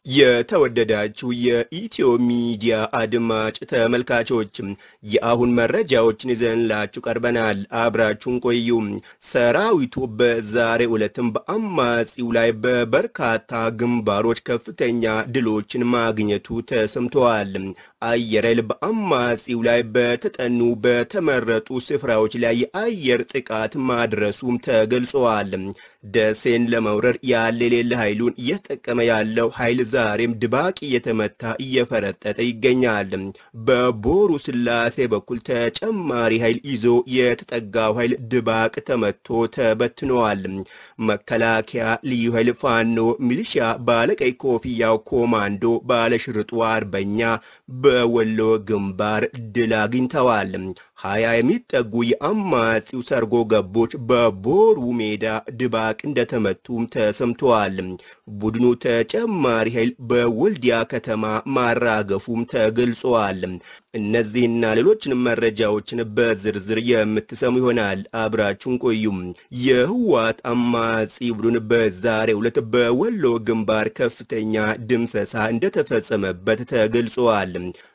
የተወደዳችሁ የኢትዮ ሚዲያ አድማጭ ተመልካቾችም የአሁን መረጃዎችን ይዘንላችሁ ቀርበናል። አብራችሁን ቆዩ። ሰራዊቱ በዛሬው ዕለትም በአማጺው ላይ በበርካታ ግንባሮች ከፍተኛ ድሎችን ማግኘቱ ተሰምተዋል። አየር ኃይል በአማጺው ላይ በተጠኑ በተመረጡ ስፍራዎች ላይ የአየር ጥቃት ማድረሱም ተገልጸዋል። ደሴን ለመውረር ያለ የሌለ ኃይሉን እየተጠቀመ ያለው ኃይል ዛሬም ድባቅ እየተመታ እየፈረጠጠ ይገኛል። በቦሩ ስላሴ በኩል ተጨማሪ ኃይል ይዞ የተጠጋው ኃይል ድባቅ ተመቶ ተበትነዋል። መከላከያ፣ ልዩ ኃይል፣ ፋኖ፣ ሚሊሺያ፣ ባለቀይ ኮፍያው ኮማንዶ፣ ባለሽርጡ አርበኛ በወሎ ግንባር ድል አግኝተዋል። ሀያ የሚጠጉ የአማጺው ሰርጎ ገቦች በቦሩ ሜዳ ድባቅ እንደተመቱም ተሰምተዋል። ቡድኑ ተጨማሪ ኃይል በወልዲያ ከተማ ማራገፉም ተገልጸዋል። እነዚህና ሌሎችንም መረጃዎችን በዝርዝር የምትሰሙ ይሆናል። አብራችሁን ቆዩም። የህወሓት አማጺ ቡድን በዛሬው ዕለት በወሎ ግንባር ከፍተኛ ድምሰሳ እንደተፈጸመበት ተገልጸዋል።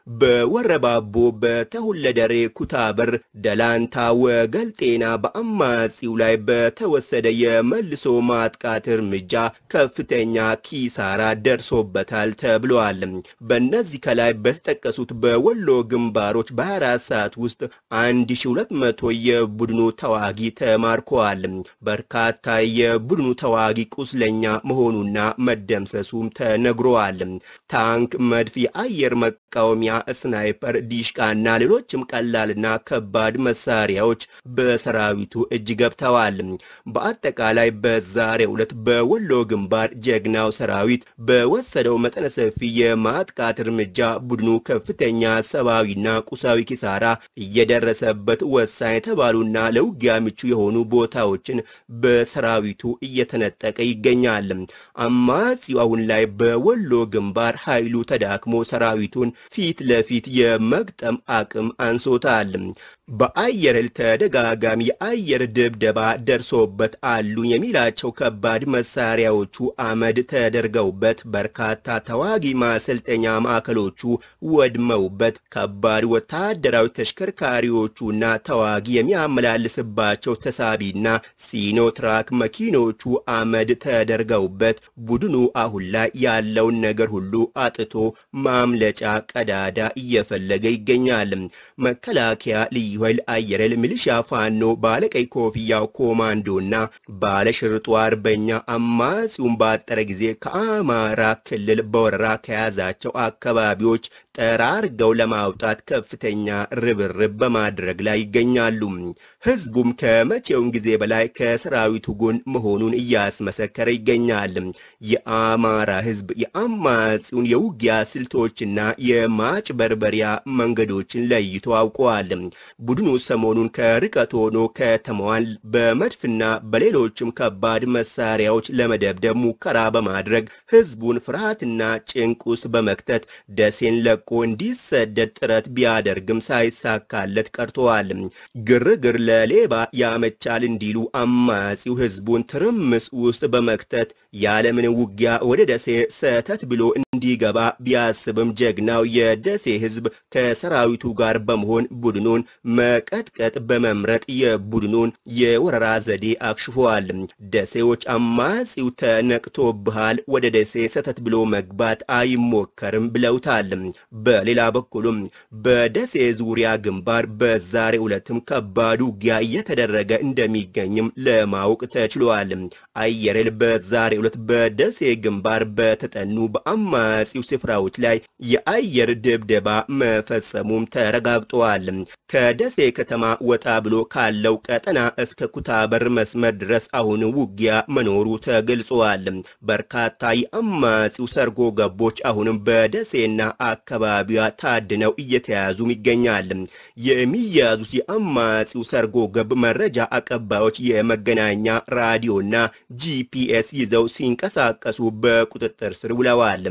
በወረባቦ በተሁለደሬ ኩታበር፣ ደላንታ፣ ወገል ጤና በአማጺው ላይ በተወሰደ የመልሶ ማጥቃት እርምጃ ከፍተኛ ኪሳራ ደርሶበታል ተብለዋል። በእነዚህ ከላይ በተጠቀሱት በወሎ ግንባሮች በ24 ሰዓት ውስጥ 1200 የቡድኑ ተዋጊ ተማርከዋል። በርካታ የቡድኑ ተዋጊ ቁስለኛ መሆኑና መደምሰሱም ተነግረዋል። ታንክ፣ መድፍ፣ የአየር መቃወሚያ ስናይፐር፣ ዲሽቃና ሌሎችም ቀላልና ከባድ መሳሪያዎች በሰራዊቱ እጅ ገብተዋል። በአጠቃላይ በዛሬው ዕለት በወሎ ግንባር ጀግናው ሰራዊት በወሰደው መጠነ ሰፊ የማጥቃት እርምጃ ቡድኑ ከፍተኛ ሰብአዊና ቁሳዊ ኪሳራ እየደረሰበት ወሳኝ የተባሉና ለውጊያ ምቹ የሆኑ ቦታዎችን በሰራዊቱ እየተነጠቀ ይገኛል። አማጺው አሁን ላይ በወሎ ግንባር ኃይሉ ተዳክሞ ሰራዊቱን ፊት ለፊት የመግጠም አቅም አንሶታል። በአየር ኃይል ተደጋጋሚ የአየር ድብደባ ደርሶበት አሉ የሚላቸው ከባድ መሳሪያዎቹ አመድ ተደርገውበት በርካታ ተዋጊ ማሰልጠኛ ማዕከሎቹ ወድመውበት ከባድ ወታደራዊ ተሽከርካሪዎቹና ተዋጊ የሚያመላልስባቸው ተሳቢና ሲኖትራክ መኪኖቹ አመድ ተደርገውበት ቡድኑ አሁን ላይ ያለውን ነገር ሁሉ አጥቶ ማምለጫ ቀዳዳ እየፈለገ ይገኛል። መከላከያ ልዩ ኃይል፣ አየር ኃይል፣ ሚሊሻ፣ ፋኖ፣ ባለቀይ ኮፍያው ኮማንዶና ባለሽርጡ አርበኛ አማጺውን ባጠረ ጊዜ ከአማራ ክልል በወረራ ከያዛቸው አካባቢዎች ጠራርገው ለማውጣት ከፍተኛ ርብርብ በማድረግ ላይ ይገኛሉ። ህዝቡም ከመቼውም ጊዜ በላይ ከሰራዊቱ ጎን መሆኑን እያስመሰከረ ይገኛል። የአማራ ህዝብ የአማጺውን የውጊያ ስልቶችና የማጭበርበሪያ መንገዶችን ለይቶ አውቀዋል። ቡድኑ ሰሞኑን ከርቀት ሆኖ ከተማዋን በመድፍና በሌሎችም ከባድ መሳሪያዎች ለመደብደብ ሙከራ በማድረግ ህዝቡን ፍርሃትና ጭንቅ ውስጥ በመክተት ደሴን ለቆ እንዲሰደድ ጥረት ቢያደርግም ሳይሳካለት ቀርተዋል። ግርግር ለሌባ ያመቻል እንዲሉ አማጺው ህዝቡን ትርምስ ውስጥ በመክተት ያለምን ውጊያ ወደ ደሴ ሰተት ብሎ እንዲገባ ቢያስብም ጀግናው የደሴ ህዝብ ከሰራዊቱ ጋር በመሆን ቡድኑን መቀጥቀጥ በመምረጥ የቡድኑን የወረራ ዘዴ አክሽፈዋል። ደሴዎች አማጺው ተነቅቶብሃል፣ ወደ ደሴ ሰተት ብሎ መግባት አይሞከርም ብለውታል። በሌላ በኩልም በደሴ ዙሪያ ግንባር በዛሬ ዕለትም ከባድ ውጊያ እየተደረገ እንደሚገኝም ለማወቅ ተችሏል። አየር ኃይል በዛሬ ዕለት በደሴ ግንባር በተጠኑ በአማጺው ስፍራዎች ላይ የአየር ድብደባ መፈጸሙም ተረጋግጠዋል። ከደሴ ከተማ ወጣ ብሎ ካለው ቀጠና እስከ ኩታበር መስመር ድረስ አሁን ውጊያ መኖሩ ተገልጿል። በርካታ የአማጺው ሰርጎ ገቦች አሁንም በደሴና አካባቢዋ ታድነው እየተያዙም ይገኛል። የሚያዙት የአማጺው ሰርጎ ገብ መረጃ አቀባዮች የመገናኛ ራዲዮና ጂፒኤስ ይዘው ሲንቀሳቀሱ በቁጥጥር ስር ውለዋል።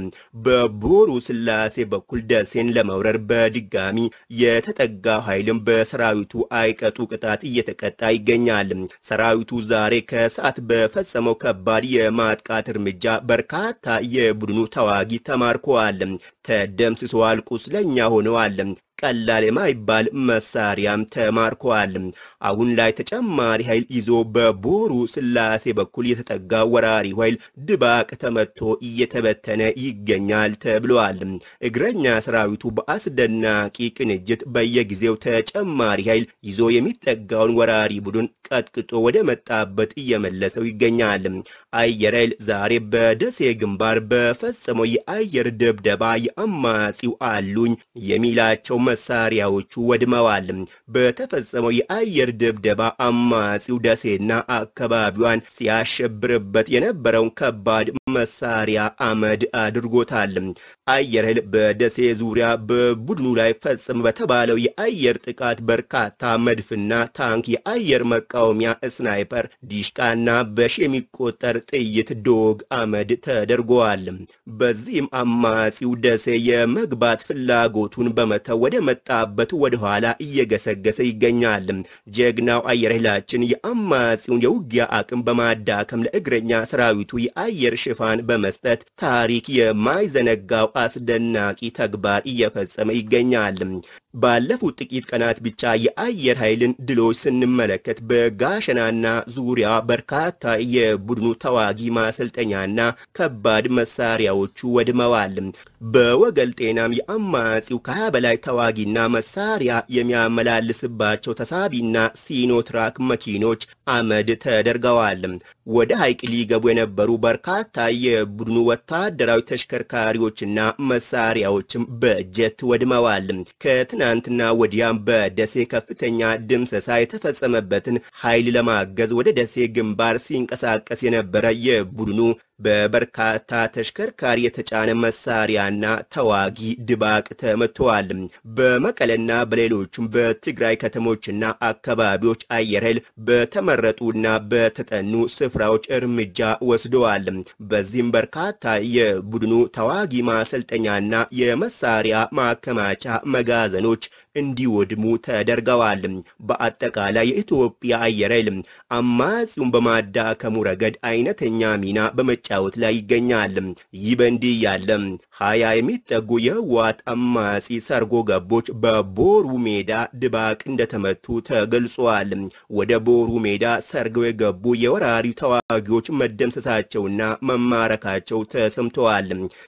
በቦሩ ስላሴ በኩል ደሴን ለመውረር በድጋሚ የተጠጋው ኃይልም በሰራዊቱ አይቀጡ ቅጣት እየተቀጣ ይገኛል። ሰራዊቱ ዛሬ ከሰዓት በፈጸመው ከባድ የማጥቃት እርምጃ በርካታ የቡድኑ ተዋጊ ተማርከዋል፣ ተደምስሰዋል፣ ቁስለኛ ሆነዋል። ቀላል የማይባል መሳሪያም ተማርከዋል። አሁን ላይ ተጨማሪ ኃይል ይዞ በቦሩ ስላሴ በኩል የተጠጋ ወራሪ ኃይል ድባቅ ተመቶ እየተበተነ ይገኛል ተብለዋል። እግረኛ ሰራዊቱ በአስደናቂ ቅንጅት በየጊዜው ተጨማሪ ኃይል ይዞ የሚጠጋውን ወራሪ ቡድን ቀጥቅጦ ወደ መጣበት እየመለሰው ይገኛል። አየር ኃይል ዛሬ በደሴ ግንባር በፈጸመው የአየር ድብደባ የአማጺው አሉኝ የሚላቸው መሳሪያዎቹ ወድመዋል። በተፈጸመው የአየር ድብደባ አማጺው ደሴና አካባቢዋን ሲያሸብርበት የነበረውን ከባድ መሳሪያ አመድ አድርጎታል። አየር ኃይል በደሴ ዙሪያ በቡድኑ ላይ ፈጽም በተባለው የአየር ጥቃት በርካታ መድፍና ታንክ፣ የአየር መቃወሚያ ስናይፐር፣ ዲሽቃና በሺ የሚቆጠር ጥይት ዶግ አመድ ተደርገዋል። በዚህም አማጺው ደሴ የመግባት ፍላጎቱን በመተው ወደ መጣበት ወደ ኋላ እየገሰገሰ ይገኛል። ጀግናው አየር ኃይላችን የአማጺውን የውጊያ አቅም በማዳከም ለእግረኛ ሰራዊቱ የአየር ሽፋን በመስጠት ታሪክ የማይዘነጋው አስደናቂ ተግባር እየፈጸመ ይገኛል። ባለፉት ጥቂት ቀናት ብቻ የአየር ኃይልን ድሎች ስንመለከት በጋሸናና ዙሪያ በርካታ የቡድኑ ተዋጊ ማሰልጠኛና ከባድ መሳሪያዎቹ ወድመዋል። በወገል ጤናም የአማጺው ከሀያ በላይ ተዋጊና መሳሪያ የሚያመላልስባቸው ተሳቢና ሲኖትራክ መኪኖች አመድ ተደርገዋል። ወደ ሐይቅ ሊገቡ የነበሩ በርካታ የቡድኑ ወታደራዊ ተሽከርካሪዎችና መሳሪያዎችም በጀት ወድመዋል። ከትናንትና ወዲያም በደሴ ከፍተኛ ድምሰሳ የተፈጸመበትን ኃይል ለማገዝ ወደ ደሴ ግንባር ሲንቀሳቀስ የነበረ የቡድኑ በበርካታ ተሽከርካሪ የተጫነ መሳሪያና ተዋጊ ድባቅ ተመትተዋል። በመቀለና በሌሎቹም በትግራይ ከተሞችና አካባቢዎች አየር ኃይል በተመረጡና በተጠኑ ስፍራዎች እርምጃ ወስደዋል። በዚህም በርካታ የቡድኑ ተዋጊ ማሰልጠኛና የመሳሪያ ማከማቻ መጋዘኖች እንዲወድሙ ተደርገዋል። በአጠቃላይ የኢትዮጵያ አየር ኃይል አማጺውን በማዳከሙ ረገድ አይነተኛ ሚና በመጫወት ላይ ይገኛል። ይህ በእንዲህ ያለ ሀያ የሚጠጉ የህወሓት አማጺ ሰርጎ ገቦች በቦሩ ሜዳ ድባቅ እንደተመቱ ተገልጿል። ወደ ቦሩ ሜዳ ሰርገው የገቡ የወራሪው ተዋጊዎች መደምሰሳቸውና መማረካቸው ተሰምተዋል።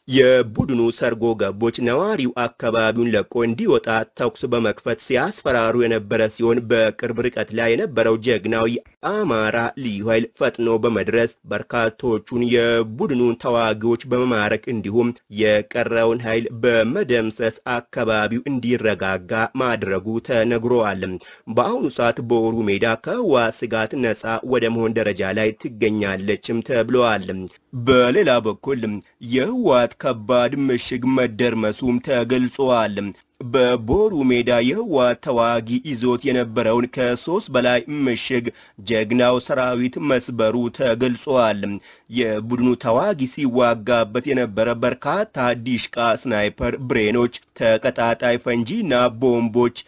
የቡድኑ ሰርጎ ገቦች ነዋሪው አካባቢውን ለቆ እንዲወጣ ተኩስ በመክፈት ሲያስፈራሩ የነበረ ሲሆን በቅርብ ርቀት ላይ የነበረው ጀግናው የአማራ ልዩ ኃይል ፈጥኖ በመድረስ በርካቶቹን የቡድኑን ተዋጊዎች በመማረክ እንዲሁም የቀረውን ኃይል በመደምሰስ አካባቢው እንዲረጋጋ ማድረጉ ተነግሯል። በአሁኑ ሰዓት በወሩ ሜዳ ከህወሓት ስጋት ነፃ ወደ መሆን ደረጃ ላይ ትገኛለችም ተብለዋል። በሌላ በኩል የህወሓት ከባድ ምሽግ መደርመሱም ተገልጿል። በቦሩ ሜዳ የህወሓት ተዋጊ ይዞት የነበረውን ከሶስት በላይ ምሽግ ጀግናው ሰራዊት መስበሩ ተገልጿል። የቡድኑ ተዋጊ ሲዋጋበት የነበረ በርካታ ዲሽቃ፣ ስናይፐር፣ ብሬኖች፣ ተቀጣጣይ ፈንጂና ቦምቦች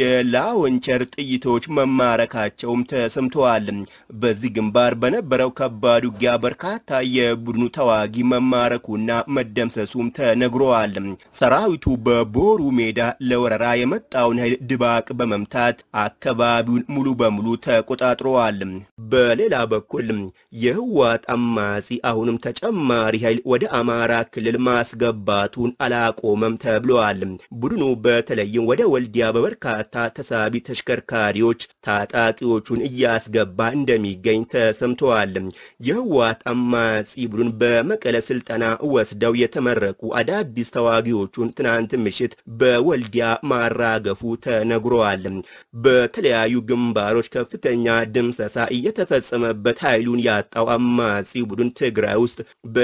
የላወንቸር ጥይቶች መማረካቸውም ተሰምተዋል። በዚህ ግንባር በነበረው ከባድ ውጊያ በርካታ የቡድኑ ተዋጊ መማረኩና መደምሰሱም ተነግሯል። ሰራዊቱ በቦሩ ሜዳ ለወረራ የመጣውን ኃይል ድባቅ በመምታት አካባቢውን ሙሉ በሙሉ ተቆጣጥረዋል። በሌላ በኩል የህወሓት አማጺ አሁንም ተጨማሪ ኃይል ወደ አማራ ክልል ማስገባቱን አላቆመም ተብለዋል። ቡድኑ በተለይም ወደ ወልዲያ በበርካታ ተሳቢ ተሽከርካሪዎች ታጣቂዎቹን እያስገባ እንደሚገኝ ተሰምተዋል። የህወሓት አማጺ ቡድን በመቀለ ስልጠና ወስደው የተመረቁ አዳዲስ ተዋጊዎቹን ትናንት ምሽት በወልዲያ ማራገፉ ተነግሯል። በተለያዩ ግንባሮች ከፍተኛ ድምሰሳ እየተፈጸመበት ኃይሉን ያጣው አማጺ ቡድን ትግራይ ውስጥ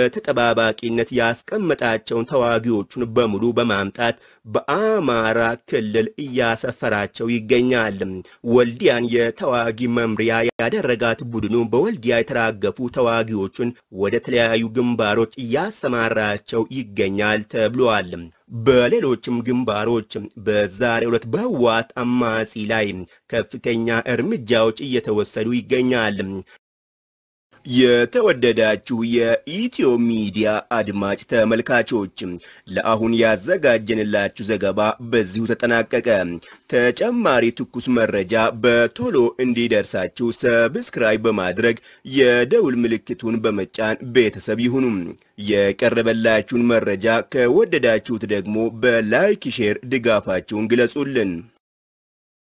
በተጠባባቂነት ያስቀመጣቸውን ተዋጊዎቹን በሙሉ በማምጣት በአማራ ክልል እያሰፈ እያሰፈራቸው ይገኛል። ወልዲያን የተዋጊ መምሪያ ያደረጋት ቡድኑ በወልዲያ የተራገፉ ተዋጊዎቹን ወደ ተለያዩ ግንባሮች እያሰማራቸው ይገኛል ተብሏል። በሌሎችም ግንባሮች በዛሬው ዕለት በህወሓት አማጺ ላይ ከፍተኛ እርምጃዎች እየተወሰዱ ይገኛል። የተወደዳችሁ የኢትዮ ሚዲያ አድማጭ ተመልካቾች ለአሁን ያዘጋጀንላችሁ ዘገባ በዚሁ ተጠናቀቀ። ተጨማሪ ትኩስ መረጃ በቶሎ እንዲደርሳችሁ ሰብስክራይብ በማድረግ የደውል ምልክቱን በመጫን ቤተሰብ ይሁኑ። የቀረበላችሁን መረጃ ከወደዳችሁት ደግሞ በላይክ ሼር ድጋፋችሁን ግለጹልን።